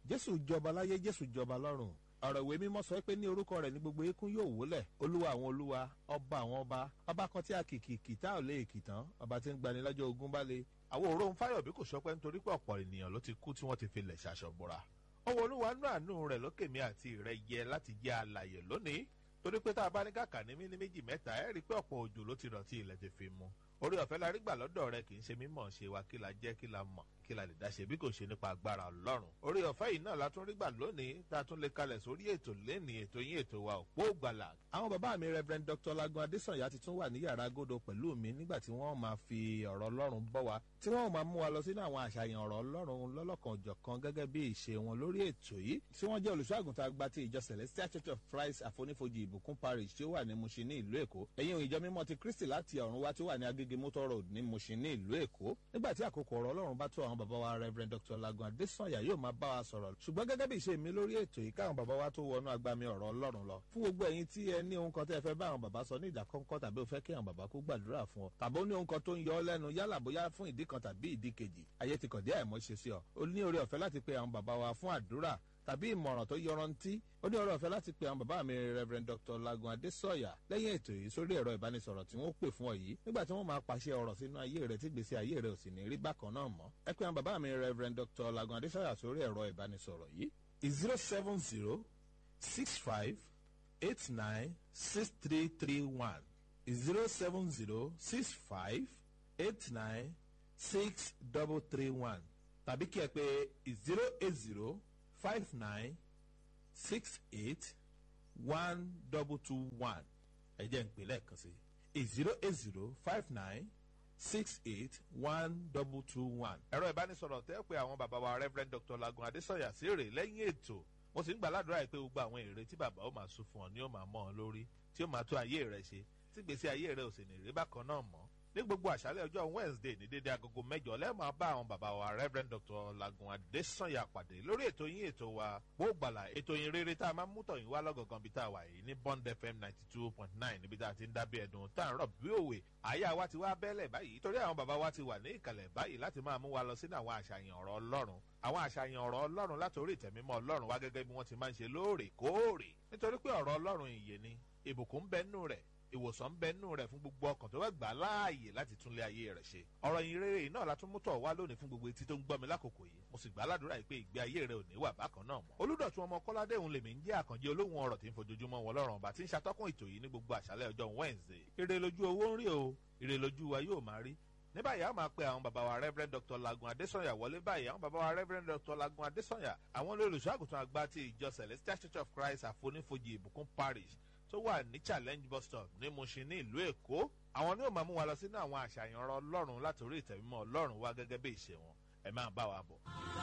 jésù jọba láyé jésù jọba lọ́run ọ̀rọ̀ ìwé mímọ́ sọ pé ní orúkọ rẹ̀ ní gbogbo eékún yóò wólẹ̀ olúwa àwọn olúwa ọba àwọn ọba ọba kan tí a kìkì kìtá ò lè kì tán ọba tí ń gbani lọ́jọ́ ogun bá le. àwọn òró ń fáyọ̀ bí kò sọpẹ́ nítorí pé ọ̀pọ̀ ènìyàn ló ti kú tí wọ́n ti fi lẹ̀ ṣàṣọ̀bọ̀ra. ọwọ́ olúwa nú àánú rẹ̀ lókè mi àti rẹ̀ yẹ láti jẹ́ alàyè lónìí torí pé tá a bá ní kàkà ní mí ní méjì mẹ́ta ẹ̀ rí i pé ọ̀pọ̀ òjò ló ti rọ̀ tí ilẹ̀ ti fi mu orí ọ̀fẹ́ la rí gbà lọ́dọ̀ rẹ kì í ṣe mímọ̀ ṣe wa kí la jẹ́ kí la mọ̀ kí la lè dáṣe bí kò ṣe nípa agbára ọlọ́run orí ọ̀fẹ́ yìí náà la tún rí gbà lónìí tá a tún lè kalẹ̀ sórí ètò lẹ́nìí ètò yín ètò wa òpó gbàlà. àwọn bàbá mi rev dr lagun adesanya ti tún wà ní yàrá agodo pẹ̀lú mi nígbà tí wọ́n máa fi ọ̀rọ̀ ọlọ́run bọ́ wa tí wọ́n máa mú wa lọ sínú àwọn àṣàyàn ọ̀rọ̀ ọlọ́run lọ́lọ́kan òjọ̀kan gẹ́gẹ́ bí ìṣe wọn lórí ètò yìí tí wọ́n jẹ́ olùṣọ́àgùntàn àgbà ti ìjọ celestial church of christ àfonífojì ìbùkún parish tí ó wà ní mushin ní ìlú èkó ẹ̀yìn ìjọ mímọ́ ti kristi láti ọ̀run wá tí ó wà ní agége motor road ní mushin ní ìlú èkó nígbà tí àkókò ọ̀rọ̀ ọlọ́run bá tó àwọn bàbá wa rev dr lagun adesanya yóò máa bá wa sọ̀rọ̀ ṣùgbọ́n gẹ́gẹ́ bí ìṣe mi lórí ètò yìí káwọn bàbá wa tó wọnú agbami ọ̀rọ̀ ọlọ́run lọ fún gbogbo ẹ̀yin tí ẹ ní ohun kan tẹ́ ẹ fẹ́ bá àwọn bàbá sọ ní ìdákọ́ńkọ́ tàbí ó fẹ́ kí àwọn bàbá kó gbàdúrà fún ọ tàbí ó ní ohun kan tó ń yọ ọ lẹ́nu yálà bóyá fún ìdí kan tàbí ìdí kejì ayé ti kàn dé àìmọ́ ṣe sí ọ ó ní oore ọ̀fẹ́ láti pe àwọn bàbá wa fún àdúrà tàbí ìmọ̀ràn tó yọrantí ó ní ọ̀rọ̀ ọ̀fẹ́ láti pe àwọn bàbá mi rev dr lagun adesanya lẹ́yìn ètò yìí sórí ẹ̀rọ ìbánisọ̀rọ̀ tí wọ́n pè fún ọ yìí nígbà tí wọ́n máa pàṣẹ ọ̀rọ̀ sínú ayé rẹ̀ tí gbèsè ayé rẹ̀ ò sì ní rí bákan náà mọ́ ẹ pé àwọn bàbá mi rev dr lagun adesanya sórí ẹ̀rọ ìbánisọ̀rọ̀ yìí zero seven zero six five eight nine six three three one zero seven zero six five eight nine six double three one tàbí kí ẹ pé zero eight zero five nine six eight one double two one ẹ jẹ́ ń pè lẹ́ẹ̀kan sí zero eight zero five nine six eight one double two one. ẹ̀rọ ìbánisọ̀rọ̀ tẹ́ pé àwọn bàbá wa rev dr lagun adesanya sí rè lẹ́yìn ètò mo sì ń gbà ládùúrà yìí pé gbogbo àwọn èrè tí bàbá ó máa sún fún ọ ni ó máa mọ́ ọ lórí tí ó máa tó ayé rẹ ṣe tí gbèsè ayé rẹ ò sì ní rí bákan náà mọ́ ní gbogbo àṣálẹ̀ ọjọ́ wednesday ní dédé agogo mẹ́jọ lẹ́ẹ̀máa bá àwọn bàbá wa rev dr lagun adesanya pàdé lórí ètò yín ètò wa gbóògbàlà ètò yín rere tá a máa ń mú tọ̀yìn wá lọ́gọ̀gàn bí tá a wà yìí ní bond fm ninety two point nine níbi tá a ti ń dábí ẹ̀dùn tá a ń rọ̀ bí òwe àyà wa ti wá bẹ́lẹ̀ báyìí torí àwọn bàbá wa ti wà ní ìkàlẹ̀ báyìí láti máa mú wa lọ sínú àwọn àṣàyàn ọ̀rọ̀ ọlọ́run àwọn àṣàyàn ọ̀rọ̀ ọlọ́run látòrí ìtẹ̀mímọ́ ọlọ́run wá gẹ́gẹ́ bí wọ́n ti máa ń ṣe lóòrèkóòrè nítorí pé ọ̀rọ̀ ọlọ́run ìyè ni ìbùkún bẹ́ẹ̀ rẹ̀ ìwòsàn ń bẹ nínú rẹ fún gbogbo ọkàn tó bá gbà láàyè láti túnlé ayé rẹ ṣe ọrọ yìí rere yìí náà látún mú tọ̀ wá lónìí fún gbogbo etí tó ń gbọ́ mi lákòókò yìí mo sì gbà á ládùúrà yìí pé ìgbé ayé rẹ ò ní wà bákan náà mọ́ olùdọ̀tún ọmọ kọ́ládé òun lèmi ń jẹ́ àkànjẹ́ olóhùn ọ̀rọ̀ tí ń fojoojúmọ́ wọn lọ́rùn ọba tí ń ṣàtọ́kùn ètò yìí ní gbogbo àṣálẹ̀ ọjọ́ wednesday ire lójú owó ń rí o ire lójú wa yóò máa rí ní báyìí a máa pe àwọn bàbá wa rev dr lagun adesanya wọlé báyìí àwọn bàbá wa rev dr lagun adesanya àwọn olùṣọ́àgùtàn àgbà ti ìjọ celestial church of christ àfonífojì ìbùkún parish tó wà ní challenge bus stop ní mushin ní ìlú èkó àwọn ni ó máa mú wa lọ sínú àwọn àṣàyàn ọrọ ọlọ́run látòrí ìtẹ̀mímọ́ ọlọ́run wá gẹ́gẹ́ bí ìṣe wọn ẹ máa bá wa bọ̀.